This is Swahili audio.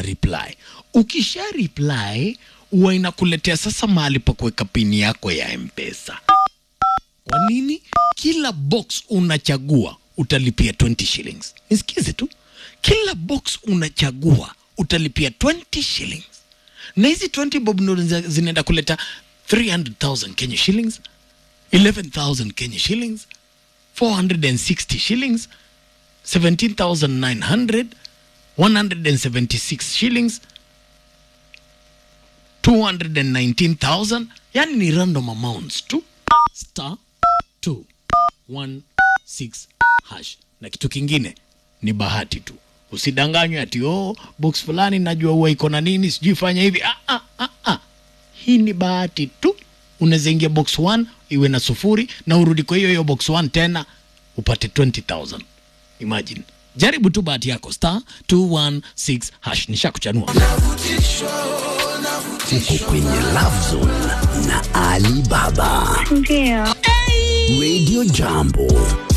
reply. Ukisha reply huwa inakuletea sasa mahali pa kuweka pini yako ya mpesa. Kwa nini? Kila box unachagua utalipia 20 shillings. Nisikize tu, kila box unachagua utalipia 20 shillings, na hizi 20 bob ndo zina- zinaenda kuleta 300,000 Kenya shillings, 11,000 Kenya shillings, 460 shillings, 17,900, 176 shillings, 219,000. Yani ni random amounts tu star 216 hash. Na kitu kingine ni bahati tu, usidanganywe ati oh, box fulani najua huwa iko na nini, sijui fanya hivi. Ah, ah, ah, ah. Hii ni bahati tu. Unaweza ingia box 1 iwe na sufuri na urudi kwa hiyo hiyo box 1 tena upate 20000 imagine. Jaribu tu bahati yako star 216 hash. Nishakuchanua. Uko kwenye Love Zone na Ali Baba. Ndio. Radio Jambo.